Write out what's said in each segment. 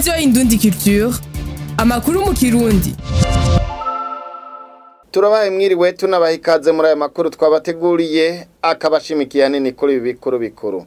radiyo indundi culture amakuru mu kirundi turabaye mwiriwe tunabaha ikaze muri aya makuru twabateguriye akabashimikiye hanini kuri ibi bikuru bikuru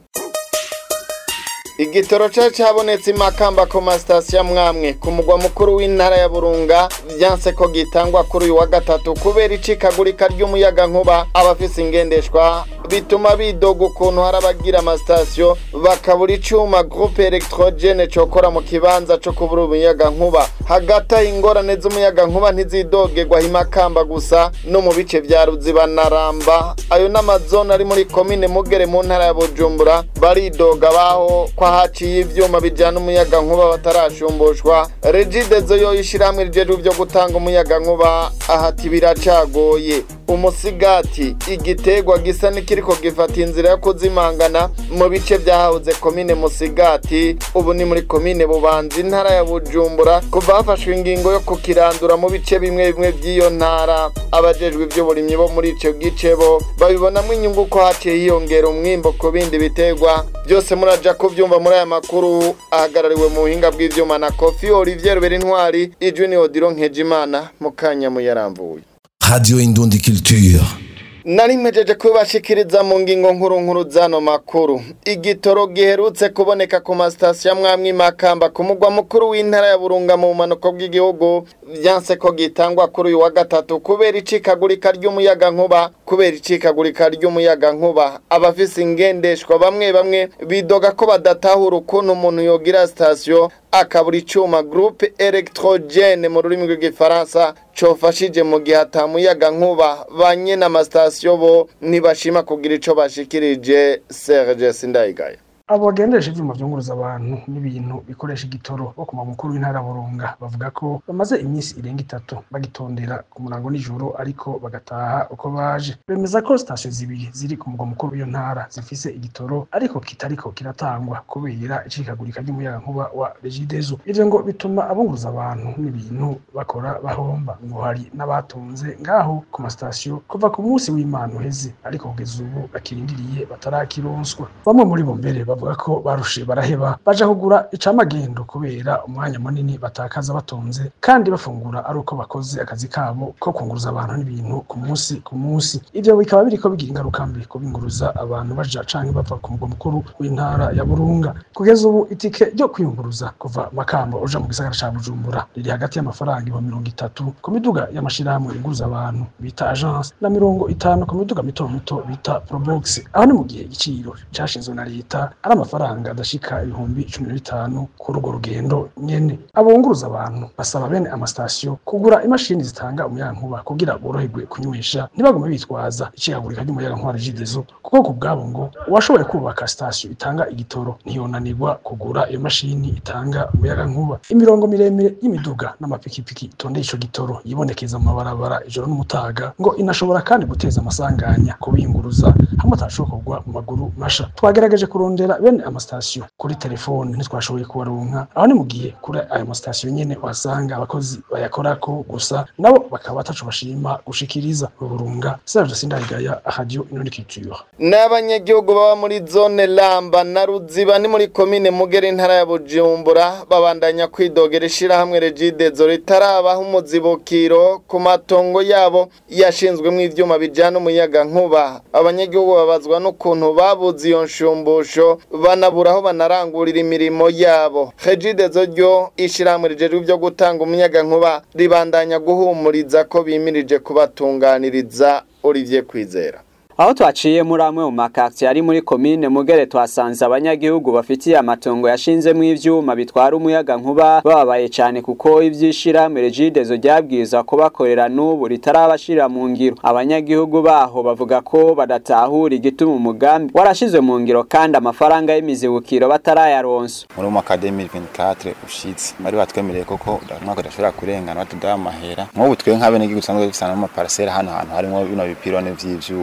igitoro cari cabonetse imakamba ku masitasiyo amwamwe ku mugwa mukuru w'intara ya burunga vyanse ko gitangwa kuri uyu wa gatatu kubera icikagurika ry'umuyaga nkuba abafise ingendeshwa bituma bidoga ukuntu hari abagira amasitasiyo bakabura icuma groupe electrogene cokora mu kibanza co kubura umuyaga nkuba hagati aho ingorane z'umuyaga nkuba ntizidogerwa imakamba gusa no mu bice vya ruziba na ramba ayo n'amazone ari muri komine mugere mu ntara ya bujumbura baridoga baho ko haciye ivyuma bijana umuyaga nkuba batarashumbushwa regidezo yo ishirahamwe rijejwe vyo gutanga umuyaga nkuba ahati biracagoye umusigati igiterwa gisa n'ikiriko gifata inzira yo kuzimangana mu bice vyahahoze komine musigati ubu ni muri komine bubanza intara ya bujumbura kuva hafashwe ingingo yo kukirandura mu bice bimwe bimwe vy'iyo ntara abajejwe ivy'uburimyi bo muri ico gice bo babibonamwo inyungu ko haciye hiyongera umwimbo ku bindi biterwa byose muraja kuvyumva muri aya makuru ahagarariwe mu buhinga bw'ivyuma na kofi olivier rubera intwari ijwi ni odiro nkejimana mu kanya muyaramvuye Radio Indundi Culture. nari mpejeje kubashikiriza mu ngingo nkuru nkuru zano makuru igitoro giherutse kuboneka ku masitasiyo amwamwe makamba ku mugwa mukuru w'intara ya burunga mu bumanuko bw'igihugu vyanse ko gitangwa kuri uyu wa gatatu kubera icikagurika ry'umuyaga nkuba kubera icikagurika ry'umuyaga nkuba abafise ingendeshwa bamwe bamwe bidoga ko badatahura ukuntu umuntu yogira sitasiyo akabura icuma groupe electrogene mu rurimi rw'igifaransa cofashije mu gihe atamuyaga nkuba banye n'amasitasiyo bo ntibashima kugira ico bashikirije Serge Sindayigaya abo bagendesha ivyuma vyunguruza abantu n'ibintu bikoresha igitoro bo ku mukuru w'intara burunga bavuga ko bamaze iminsi irenga itatu bagitondera ku murango nijoro ariko bagataha uko baje bemeza ko sitasiyo zibiri ziri ku mugwa mukuru w'iyo ntara zifise igitoro ariko kitariko kiratangwa kubera icikagurika ry'umuyaga nkuba wa regidezo ivyo ngo bituma abunguruza abantu n'ibintu bakora bahomba ngo hari n'abatunze ngaho ku masitasiyo kuva ku munsi w'imana uheze ariko kugeza ubu bakirindiriye batarakironswa bamwe muri bo mbere bavuga ko barushe baraheba baja kugura icamagendo kubera umwanya munini batakaza batonze kandi bafungura ari uko bakoze akazi kabo ko kunguruza abantu n'ibintu ku munsi ku munsi ivyo bikaba biriko bigira ingaruka mbi kubinguruza abantu baja canke bava ku mugwa mukuru w'intara ya burunga kugeza ubu itike ryo kwiyunguruza kuva makamba uja mu gisagara ca bujumbura riri hagati y'amafaranga ibihumbi mirongo itatu ku miduga y'amashirahamwe yunguruza abantu bita agence na mirongo itanu ku miduga mito mito bita probox aho ni mu gihe igiciro cashinzwe na leta ari amafaranga adashika ibihumbi cumi na bitanu kuri urwo rugendo nyene abunguruza abantu basaba bene amasitasiyo kugura imashini zitanga umuyagankuba kugira boroherwe kunywesha ntibagume bitwaza icikagurika ry'umuyagankuba regidezo kuko ku bwabo ngo uwashoboye kubaka sitasiyo itanga igitoro ntiyonanirwa kugura iyo mashini itanga umuyagankuba imirongo miremire y'imiduga n'amapikipiki itondeye ico gitoro yibonekeza mu mabarabara ijoro n'umutaga ngo inashobora kandi guteza amasanganya kubiyunguruza hamwe atashokorwa mu maguru masha twagerageje kurondera bene amasitasiyo kuri telefone ntitwashoboye kubaronka aho ni mu gihe kuri ayo masitasiyo nyene wasanga abakozi bayakorako gusa nabo bakaba bataco bashima gushikiriza burunga Serge Sindayigaya radio Inundi Culture n'abanyagihugu baba muri zone lamba na ruziba ni muri komine mugere intara ya bujumbura babandanya kwidogera ishirahamwe regidezo ritarabaho umuzibukiro ku matongo yabo yashinzwemwo ivyuma bijana umuyaga nkuba abanyagihugu babazwa n'ukuntu babuze iyo nshumbusho banabura aho banarangurira imirimo yabo regidezo ryo ishirahamwe rijejwe ivyo gutanga umuyaga nkuba ribandanya guhumuriza ko bimirije kubatunganiriza Olivier Kwizera aho twaciye muri amwe mu makaritsiye ari muri komine mugere twasanze abanyagihugu bafitiye amatongo yashinzemo ivyuma bitwara umuyaga nkuba bababaye cyane kuko ivyishirahamwe regidezo ryabwiza ko bakorera n'ubu ritarabashira mu ngiro abanyagihugu baho bavuga ko badatahura igituma umugambi warashizwe mu ngiro kandi amafaranga y'imizibukiro batarayaronsa muri umwaka wa 2024 ushitse bari batwemereye koko umwaka udashobora kurengana batudaha amahera nk'ubu twe nk'abenegihugu dusanzwe dufise n'amaparasera hano hantu harimo bino bipirone vy'ivyuma bira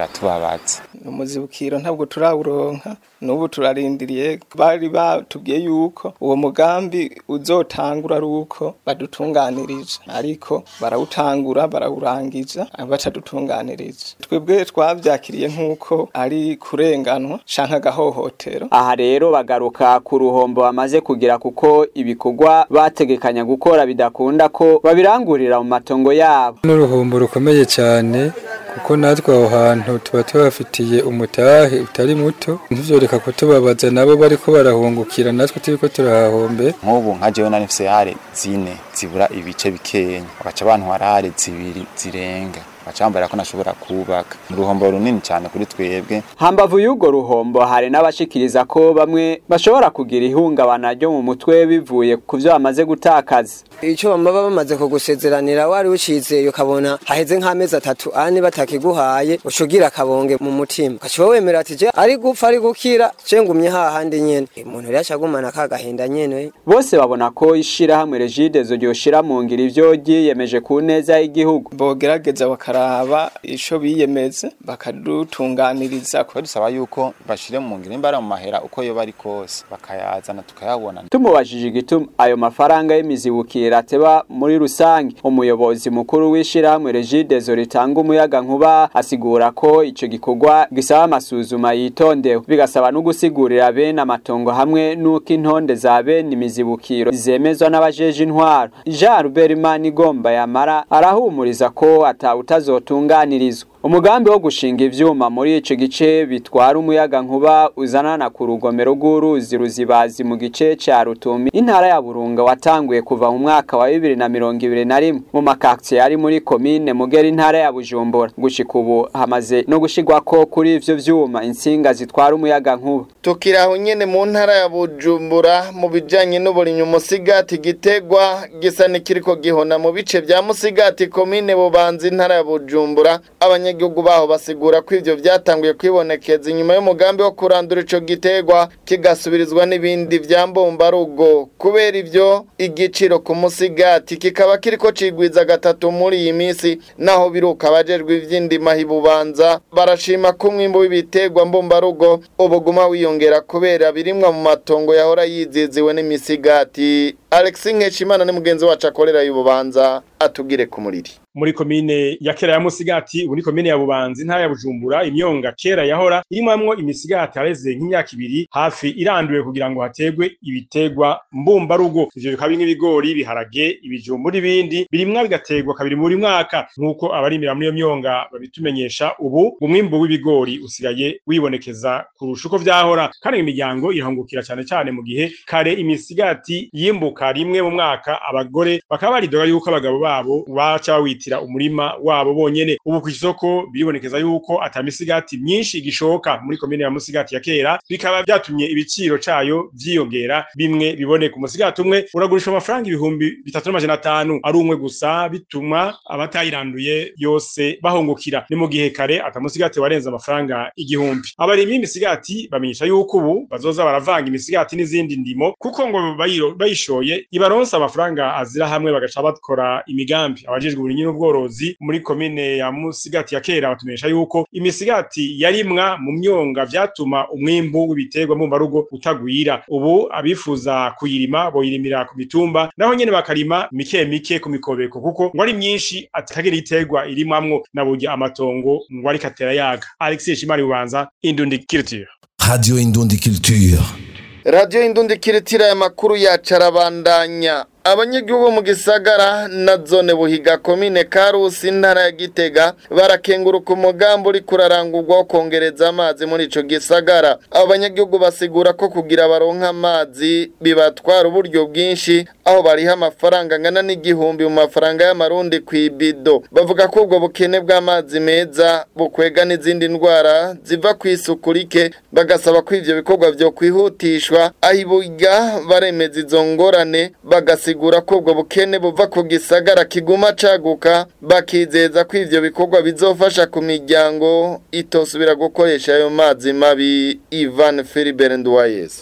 biratubabaza umuzibukiro ntabwo turawuronka n'ubu turarindiriye bari batubwiye yuko uwo mugambi uzotangura ari uko badutunganirije ariko barawutangura barawurangiza batadutunganirije twebwe twabyakiriye nk'uko ari kurenganwa canke agahohotero aha rero bagaruka ku ruhombo bamaze kugira kuko ibikorwa bategekanya gukora bidakunda ko babirangurira mu matongo yabo n'uruhombo rukomeye cyane kuko natwe aho hantu tuba tubafitiye umutahe utari muto ntivyoreka kutubabaza nabo bariko barahungukira natwe turiko turahahombe nk'ubu nka jewe nari mfise hare zine zibura ibice bikenya bagaca bantwara hare zibiri zirenga bacambara ko nashobora kubaka uruhombo runini cyane kuri twebwe hambavu y'urwo ruhombo hari n'abashikiriza ko bamwe bashobora kugira ihungabana ryo mu mutwe bivuye ku byo bamaze gutakaza icyo baba bamaze kugusezeranira wari ucizeye ukabona haheze nk'amezi atatu ane batakiguhaye ucugira akabonge mu mutima ugaca wemera ati je ari gupfa ari gukira je ngumye hahandi nyene umuntu rero acagumana kagahinda nyene bose babona ko ishirahamwe regidezo ryoshira mu ngiro ivyo ryiyemeje ku neza y'igihugu bogerageza bakaraba ico biyemeze bakadutunganiriza kuba dusaba yuko bashire mu ngiro imbara mu mahera uko yoba ari kose bakayazana tukayabona tumubajije igituma ayo mafaranga y'imizibukiro ateba muri rusange umuyobozi mukuru w'ishirahamwe regidezo ritanga umuyaga nkuba asigura ko ico gikorwa gisaba amasuzuma yitondewe bigasaba no gusigurira bene amatongo hamwe n'uko intonde za bene imizibukiro zemezwa n'abajeje intwaro Jean Robert Manigomba yamara arahumuriza ko atawutazotunganirizwa umugambi wo gushinga ivyuma muri ico gice bitwara umuyaga nkuba uzanana ku rugomero rw'uruzi ruzibazi mu gice ca Rutumi intara ya Burunga watanguye kuva mu mwaka wa 2021 mu makaktie ari muri commune Mugera intara ya Bujumbura gushika ubu hamaze no gushigwako kuri ivyo vyuma insinga zitwara umuyaga nkuba tukiraho nyene mu ntara ya Bujumbura mu bijanye n'uburimyi umusigati gitegwa gisa nikiriko gihona mu bice vya Musigati commune Bubanza intara ya Bujumbura abanyagihugu baho basigura ko ivyo vyatanguye kwibonekeza inyuma y'umugambi wo kurandura ico gitegwa kigasubirizwa n'ibindi vya mbombarugo kubera ivyo igiciro ku musigati kikaba kiriko cigwiza gatatu muri iyi misi naho biruka abajejwe ivy'indima hibubanza barashima ko umwimbu w'ibitegwa mbombarugo ubuguma wiyongera kubera birimwa mu matongo yahora yiziziwe n'imisigati Alexis Nkeshimana ni mugenzi wacu akorera y'ububanza atugire ku muriri muri komine ya kera ya Musigati ubu ni komine ya Bubanza intara ya Bujumbura imyonga kera yahora irimwamwo imisigati hareze nk'imyaka ibiri hafi iranduwe kugira ngo hategwe ibitegwa mbumbarugo ivyo bikaba nk'ibigori ibiharage ibijumbu n'ibindi birimwa bigategwa kabiri muri mwaka nk'uko abarimira muri iyo myonga babitumenyesha ubu umwimbu w'ibigori usigaye wibonekeza kurusha uko vyahora kandi imiryango irahungukira cyane cyane mu gihe kare imisigati yimbuka rimwe mu mwaka abagore bakaba baridoga yuko abagabo babo baca bawita kwitira umurima wabo bonyene ubu ku isoko biribonekeza yuko atamisigati myinshi igishoka muri komine ya Musigati ya kera bikaba byatumye ibiciro cayo vyiyongera bimwe biboneka umusigati umwe uragurisha amafaranga ibihumbi bitatu n'amajana atanu ari umwe gusa bituma abatayiranduye yose bahungukira ni mu gihe kare atamusigati warenze amafaranga igihumbi abarimyi b'imisigati bamenyesha yuko ubu bazoza baravanga imisigati n'izindi ndimo kuko ngo bayishoye ibaronsa amafaranga azira hamwe bagaca bakora imigambi abajejwe uburimyi n'ubworozi muri komine ya Musigati ya kera batumenyesha yuko imisigati yarimwa mu myonga vyatuma umwimbu w'ibiterwa mu marugo utagwira ubu abifuza kuyirima boyirimira ku mitumba naho nyene bakarima mike mike ku mikobeko kuko ngo ari myinshi atagira iterwa irimamwo na burya amatongo ngo ari katera yaga Alexis Shimari Bubanza Indundi Culture Radio Indundi Culture Radio Indundi Kiritira ya makuru yacu arabandanya abanyagihugu mu gisagara na zone buhiga komine karusi intara ya gitega barakenguruka umugambi uri kurarangurwa wo kongereza amazi muri ico gisagara abo banyagihugu basigura ko kugira baronka amazi bibatwara uburyo bwinshi aho bariha amafaranga angana n'igihumbi mu mafaranga y'amarundi ku ibido bavuga ko ubwo bukene bw'amazi meza bukwega n'izindi ndwara ziva ku isuku rike bagasaba ko ivyo bikorwa vyo kwihutishwa aho ibuga baremeza izo ngorane bagasiga basigura ko ubwo bukene buva ku gisagara kiguma caguka bakizeza ko ivyo bikorwa bizofasha ku miryango itosubira gukoresha ayo mazi mabi Ivan Philibert Nduwayezu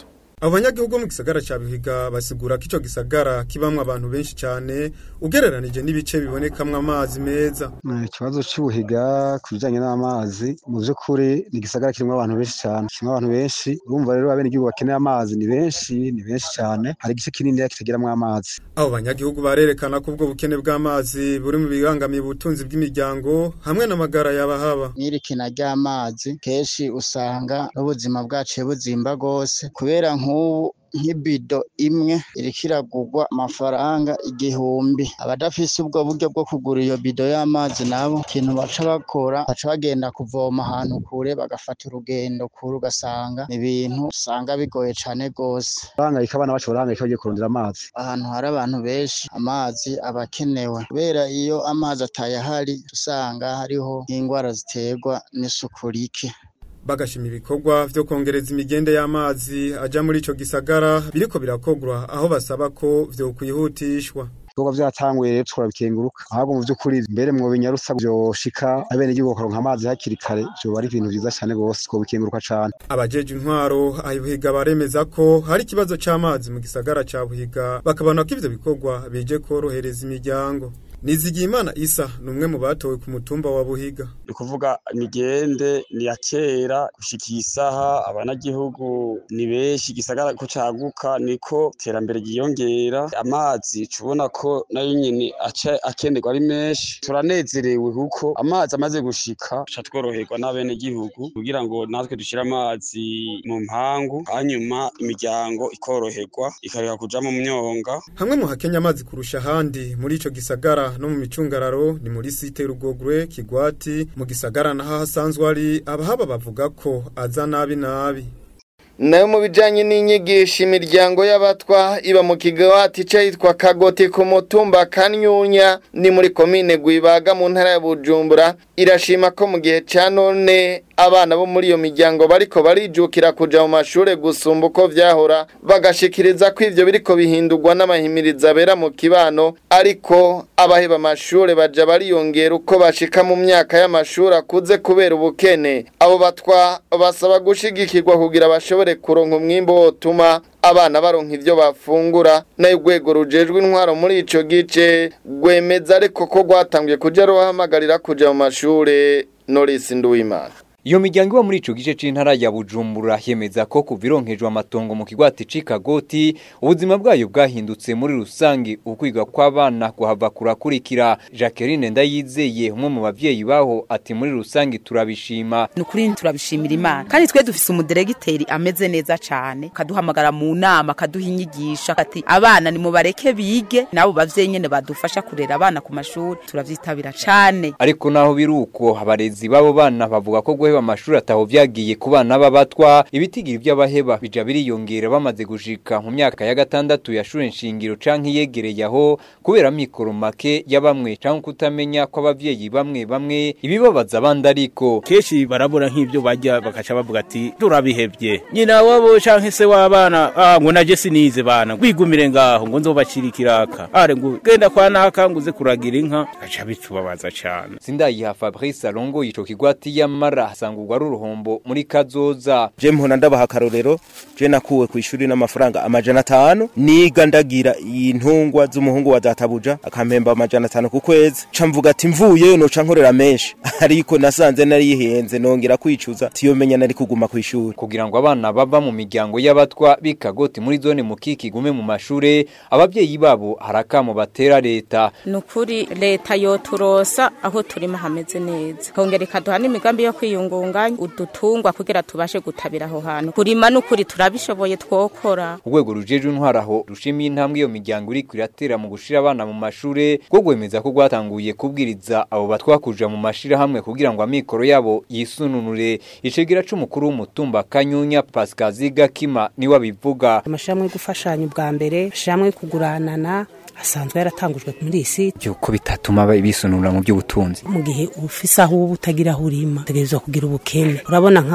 abanyagihugu mu gisagara ca Bihiga basigura ko ico gisagara kibamwe abantu benshi cyane ugereranije n'ibice bibonekamwe amazi meza ikibazo cy'ubuhiga ku bijyanye n'amazi mu by'ukuri ni igisagara kirimo abantu benshi cyane kirimo abantu benshi urumva rero abenegihugu bakeneye amazi ni benshi ni benshi cyane hari igice kinini kitageramo amazi abo banyagihugu barerekana ko ubwo bukene bw'amazi buri mu bibangamiye ubutunzi bw'imiryango hamwe n'amagara y'abahaba n'irikina ry'amazi kenshi usanga n'ubuzima bwaciye buzimba rwose kubera nk'ubu nk'ibido imwe iriko iragurwa amafaranga igihumbi abadafise ubwo buryo bwo kugura iyo bido y'amazi nabo ikintu baca bakora baca bagenda kuvoma ahantu kure bagafata urugendo kure ugasanga ni ibintu usanga bigoye cane rwose bahangayika abana bacu barahangayika bagiye kurondera amazi ahantu hari abantu benshi amazi aba akenewe kubera iyo amazi atayahari usanga hariho nk'indwara ziterwa n'isuku rike bagashima ibikorwa vyo kongereza imigende y'amazi aja muri ico gisagara biriko birakogwa aho basaba ko vyo kwihutishwa ibikorwa vyatanguye rero turabikenguruka ahubwo mu vy'ukuri mbere mu binyarusa vyoshika abenegihugu bakaronka amazi hakiri kare vyoba ari ibintu vyiza cane gose twobikenguruka cane abajeje intwaro ahibuhiga baremeza ko hari ikibazo c'amazi mu gisagara ca buhiga bakabona ko ivyo bikorwa bije korohereza imiryango Nizigimana Isa ni umwe mu batowe ku mutumba wa Buhiga. Ni kuvuga imigende ni ya kera gushika isaha abanagihugu ni benshi gisagara ko caguka niko terambere ryiyongera amazi cubona ko nayo nyene aca akenerwa ari menshi turanezerewe kuko amazi amaze gushika ca tworoherwa n'abene gihugu kugira ngo natwe dushire amazi mu mpangu hanyuma imiryango ikoroherwa ikareka kuja mu myonga Hamwe mu hakenya amazi kurusha ahandi muri ico gisagara no mu micungararo ni muri site rugogwe kigwati mu gisagara naho hasanzwe ari abahaba bavuga ko aza nabi nabi nayo mu bijyanye n'inyigisho imiryango y'abatwa iba mu kigawati cyitwa kagoti ku mutumba kanyunya ni muri komine gwibaga mu ntara ya bujumbura irashima ko mu gihe cya none abana bo muri iyo miryango bariko barijukira kuja mu mashure gusumba uko vyahora bagashikiriza ko ivyo biriko bihindurwa n'amahimiriza abera mu kibano ariko abaheba amashure baja bariyongera uko bashika mu myaka y'amashuri akuze kubera ubukene abo batwa basaba gushigikirwa kugira bashobore kuronka umwimbo wotuma abana baronka ivyo bafungura nayo urwego rujejwe intwaro muri ico gice rwemeza ariko ko rwatangiye kuja ruhamagarira kuja mu mashure Norisi Nduwimana Iyo miryango iba muri ico gice c'intara ya Bujumbura yemeza ko kuva ironkejwe amatongo mu kigwati c'Ikagoti ubuzima bwayo bwahindutse muri rusangi ukwiga kw'abana kuhava kurakurikira Jacqueline Ndayizeye umwe mu bavyeyi baho ati muri rusangi turabishima nukuri turabishimira Imana kandi twe dufise umudiregiteri ameze neza cane kaduhamagara mu nama kaduha inyigisha ati abana ni mubareke bige nabo bavyeyi nyene badufasha kurera abana ku mashuri turavyitabira cane ariko naho biruko abarezi babo bana bavuga ko guheba amashuri ataho vyagiye ku bana b'abatwa ibitigiri by'abaheba bija biriyongera bamaze gushika mu myaka ya gatandatu ya shure nshingiro canke yegereye aho kubera mikoro make ya bamwe canke kutamenya ko abavyeyi bamwe bamwe ibibabaza abandi ariko kenshi barabura nk'ivyo bajya bakaca bavuga ati turabihevye nyina wabo canke se w'abana ah ngo naje sinize bana gwigumire ngaho ngo nzobacira ikiraka are ngo genda kwa naka nguze kuragira inka aca bitubabaza cane sindayiha Fabrice Alongo yico kigwati yamara hasangurwa ari uruhombo muri kazoza je mpona ndabaha akarorero je nakuwe ku ishuri n'amafaranga amajana atanu niga ndagira intungwa z'umuhungu wa databuja akampemba amajana atanu ku kwezi ca mvuga ati mvuyeyo noca nkorera menshi ariko nasanze narihenze nongera kwicuza tiyomenya nari kuguma ku ishuri kugira ngo abana bava mu miryango y'abatwa bikagoti muri zone mukiki gume mu mashure abavyeyi babo harakamo batera leta nukuri leta yoturosa aho turimo hameze neza kongera ikaduha n'imigambi yo kwiyungunganya udutungwa kugira tubashe gutabira aho hantu kurima n'ukuri turabishoboye twokora urwego rujejwe intwaraho rushimiye intambwe iyo miryango iri kwiratera mu gushira abana mu mashure rwo gwemeza ko rwatanguye kubwiriza abo batwa kuja mu mashira hamwe kugira ngo amikoro yabo yisununure icegera c'umukuru w'umutumba kanyunya Pascal Zigakima niwe abivuga amashamwe gufashanya ubwa mbere shamwe kuguranana asanzwe yaratangujwe muri iyi site yuko bitatuma bisunura mu by'ubutunzi mu gihe ufise aho uba utagira aho urima utegerezwa kugira ubukene urabona nk'aha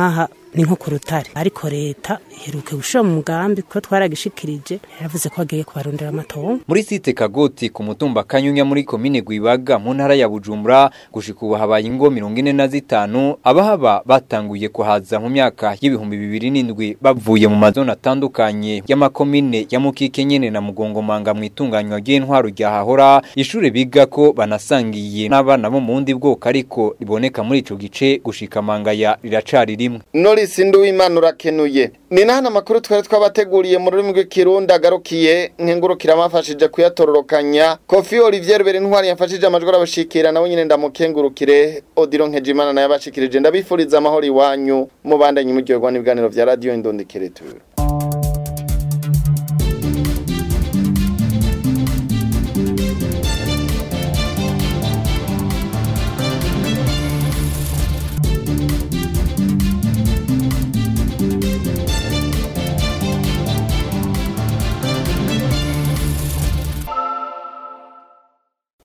ni nko ku rutare ariko leta iheruke gushira mu mugambi ko twaragishikirije yaravuze ko agiye kubarondera amatongo muri site kagoti ku mutumba kanyunya muri komine gwibaga mu ntara ya bujumbura gushika ubu habaye ingo mirongo ine na zitanu abahaba batanguye kuhaza mu myaka y'ibihumbi bibiri n'indwi bavuye mu mazone atandukanye y'amakomine ya mukike nyene na mugongomanga mu itunganywa ry'intwaro rya hahora ishure biga ko banasangiye n'abana bo mu wundi bwoko ariko riboneka muri ico gice gushika mangaya riracari rimwe Norris Nduwimana urakenuye ni nahana amakuru twari twabateguriye mu rurimi rw'ikirundi agarukiye nkengurukira amafashije kuyatororokanya Kofi Olivier Berintwari yafashije amajwi arabashikira nawe nyine ndamukengurukire Odilo Nkejimana naye abashikirije ndabifuriza amahoro iwanyu mubandanye muryoherwa n'ibiganiro vya Radio Indondekeretura